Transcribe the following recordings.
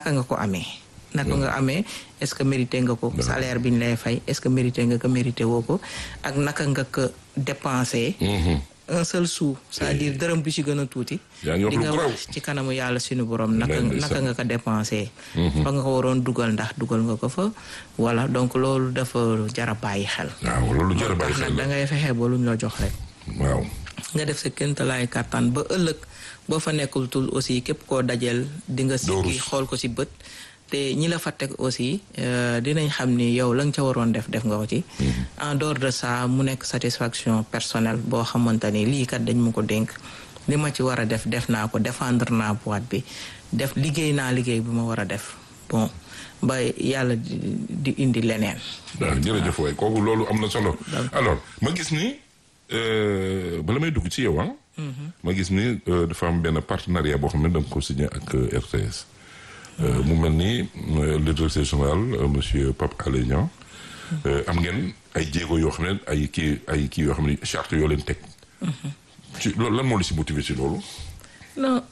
naka nga ko amee naka nga amee est-ce que mérité nga ko salaire bi ñu lay fay est-ce que mérité nga ko mérité woo ko ak naka nga ko dépensé un seul sou c'est-à-dire dërëm bi ci gën a tuuti di nga wax ci kanamu yàlla suñu borom naka naka nga ko dépensé fa nga ko waroon dugal ndax dugal nga ko fa voilà donc loolu dafa jara bàyyi xel waaw loolu jara bàyyi xel nag da ngay fexe ba luñ la jox rek waaw nga def sa kéntalaay kàttan ba ëllëg boo fa nekkul tul aussi képp koo dajeel di nga sikki xool ko ci bët te ñi la fa teg aussi dinañ xam ni yow la nga ca waroon def def nga ko ci en dehors de ça mu nekk satisfaction personnelle boo xamante ni lii kat dañ ma ko dénk li ma ci war a def def naa ko défendre naa boîte bi def liggéey naa liggéey bi ma war a def bon ba yàlla di indi leneen waaw jërëjëf waay kooku loolu am na solo alors ma gis ni bala may dugg ci yow ah ma gis ni dafa am benn partenariat boo xam ne da nga ko signé ak RTS mu mel ni le directeur général monsieur Pape Alé Niang am ngeen ay jéego yoo xam ne ay kii ay kii yoo xam ne charte yoo leen teg ci loolu lan moo la si motivé si loolu non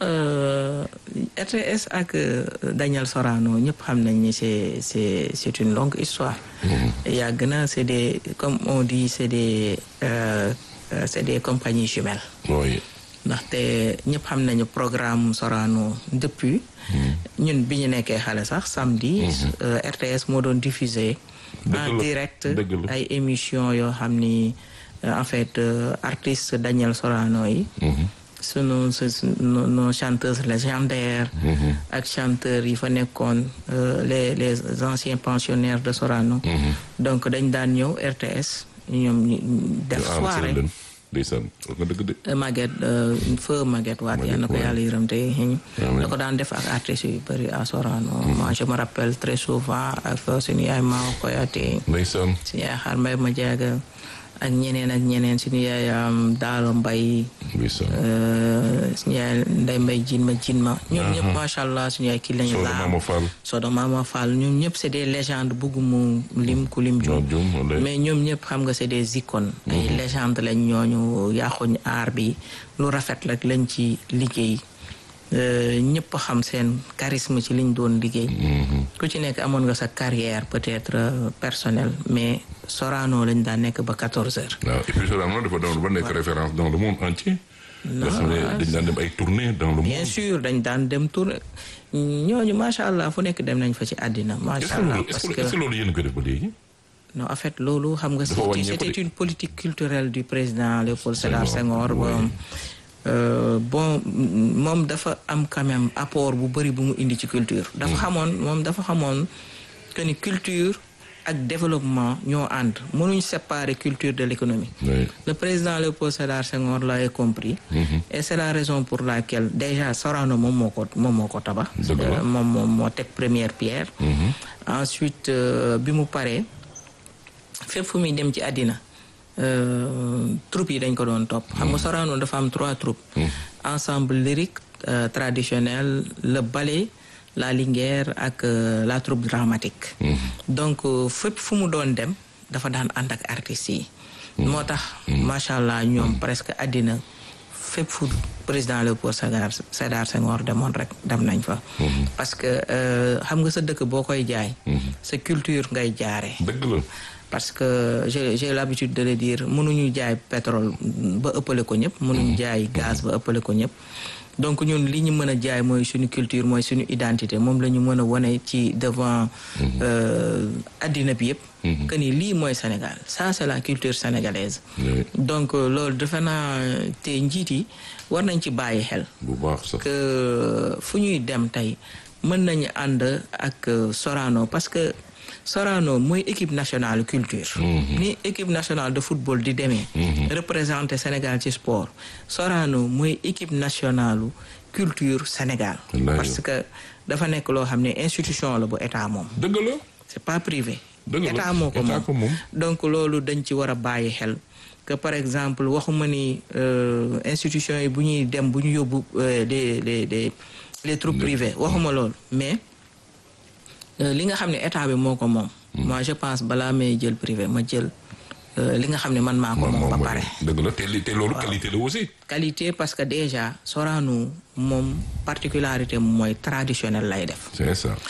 RTS ak Daniel Sorano ñëpp xam nañ ni c'est c'est c'est une longue histoire yàgg na c'est des comme on dit c'est des c'est des compagnies jumelles oui ndaxte ñëpp xam nañu programme Sorano depuis ñun bi ñu nekkee xale sax samedi RTS moo doon diffuser en direct ay émissions yoo xam ni en fait artiste Daniel Sorano yi sunu nos chanteuses légendaires ak chanteurs yi fa nekkoon les les anciens pensionnaires de Sorano donc dañ daan ñëw RTS ñoom def soirée ndeysaan nga dëgg de Maguette feu Maguette waat yal na ko yàlla yërëm te da ko daan def ak artistes yu bëri à Sorano moi je me rappelle très souvent ak suñu yaay Mao Koyate ndeysaan suñu yaay xaar mbay ma jaaga ak ñeneen ak ñeneen suñu yaay daalo mbay suñu yaay nday mbay jin ma jin ma ñoom ñëpp macha allah suñu yaay kii lañu laa Sodo Mama Fall ñoom ñëpp c'est des légendes buggumu lim ku lim jum mais ñoom ñëpp xam nga c'est des icônes ay légendes lañ ñooñu yaaxuñ aar bi lu rafet rek lañ ci liggéey ñëpp xam seen charisme ci liñ doon liggéey ku ci nekk amoon nga sa carrière peut-être personnelle mais Sorano lañ daan nekk ba quatorze heures waaw et puis Sorano dafa doon ba nekk référence dans le monde entier nga xam ne dañ daan dem ay tournées dans le monde bien sûr dañ daan dem tournée ñooñu macha allah fu nekk dem nañ fa ci àddina macha allah parce que est-ce que loolu yéen ko def ba léegi non en fait loolu xam nga c'était une politique culturelle du président Léopold Sédar Senghor bon moom dafa am quand même apport bu bëri bu mu indi ci culture dafa xamoon moom dafa xamoon que ni culture ak développement ñoo ànd mënuñ séparer culture de l'économie le président Léopold Sédar Senghor l'avait compris et c'est la raison pour laquelle déjà Sorano moom moo ko moom moo ko tabax moom moom moo teg première pierre ensuite bi mu paree fépp fu muy dem ci àddina troupes yi dañ ko doon topp xam nga Sorano dafa am trois troupes ensemble lyrique traditionnel le ballet la linguère ak la troupe dramatique donc fépp fu mu doon dem dafa daan ànd ak artistes yi moo tax macha allah ñoom presque àddina fépp fu président Léopold Sédar Sédar Senghor demoon rek dem nañ fa parce que xam nga sa dëkk boo koy jaay sa culture ngay jaare dëgg la parce que j'ai j'ai l'habitude de le dire mënuñu jaay pétrole ba ëppale ko ñëpp mënuñu jaay gaz ba ëppale ko ñëpp donc ñun li ñu mën a jaay mooy suñu culture mooy suñu identité moom la ñu mën a wane ci devant addina bi yëpp que ni lii mooy Sénégal ça c'est la culture sénégalaise donc loolu defe naa te njiit yi war nañ ci bàyyi xel bu baax sax que fu ñuy dem tey mën nañu ànd ak Sorano parce que Sorano mooy équipe nationale culture ni équipe nationale de football di demee représenter Sénégal ci sport Sorano mooy équipe nationale culture Sénégal parce que dafa nekk loo xam ne institution la bu état moom dëgg la c'est pas privé dëgg la état moo ko moom donc loolu dañ ci war a bàyyi xel que par exemple waxuma ni institution yi bu ñuy dem bu ñu yóbbu les les les les troupes privées waxuma loolu mais li nga xam ne état bi moo ko moom moi je pense balaa may jël privé ma jël li nga xam ne man maa ko moom ba pare dëgg la te li te loolu qualité la aussi qualité parce que déjà Sorano moom particularité mooy traditionnel lay def c'est ça